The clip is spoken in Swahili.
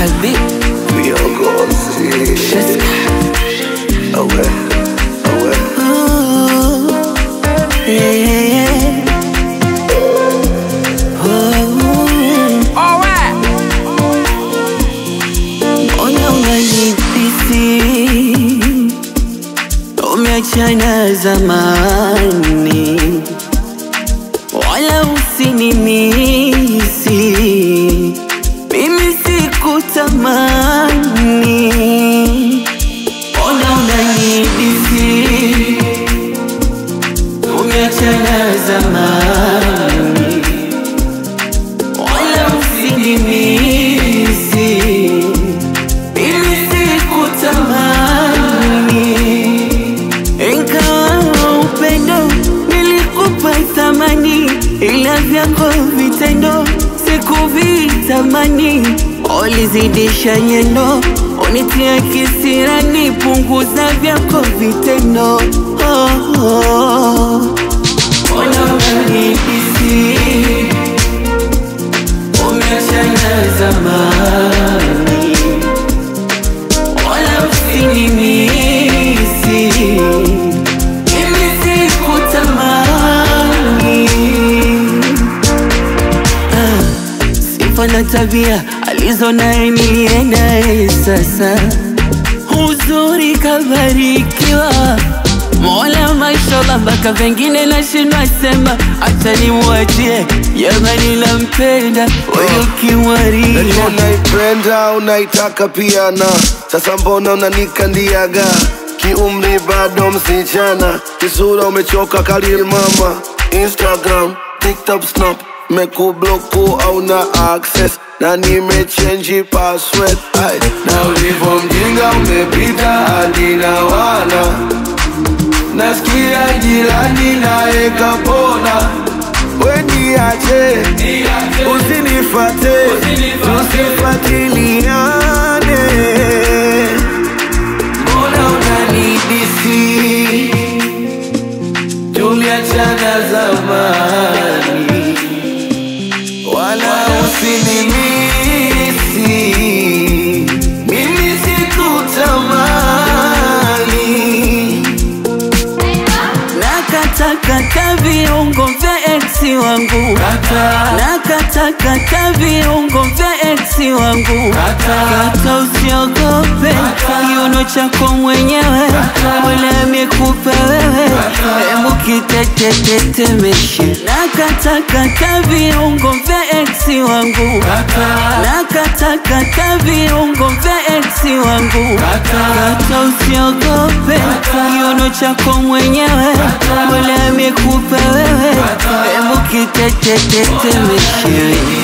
حبيب viongozi awe awe Ona unanipisi umeachana zamani, wala usinimisi mimi sikutamani. Ona unanipisi umeachana zamani, wala usinimisi mimi sikutamani, ingawa upendo nilikupa thamani, ila vyako vitendo sikuvitamani. Ulizidisha nyendo, unitia kisirani, punguza vyako vitendo. Oh, oh. Ona unanihisi umeachana zamani wala usinimisi mimi sikutamani Ah, sifa na tabia alizo naye niliye naye sasa uzuri kabarikiwa Mola mashallah mpaka vengine nashindwa sema acha nimwachie jamani nampenda huyu Najua kiwaria unaipenda unaitaka pia na sasa mbona unanikandiaga kiumri bado msichana kisura umechoka kalil mama instagram tiktok snap mekubloku au na access na nimechenji password Ay, na ulivyo mjinga umepita hadi na wana nasikia jirani naye kapona weniache usinifate tusifatiliane mbona unanidisi tuliachana zamani wala usinimisi mimi sikutamani Nakatakata viungo vya eksi wangu Nakatakata viungo vya eksi wangu Kata usiogope kiuno chako mwenyewe Mola amekupa wewe Hebu kitetetetemeshe Nakatakata viungo vya eksi wangu Nakatakata viungo vya eksi wangu Kata usiogope kiuno chako mwenyewe Mola amekupa wewe Hebu kitetetetemeshe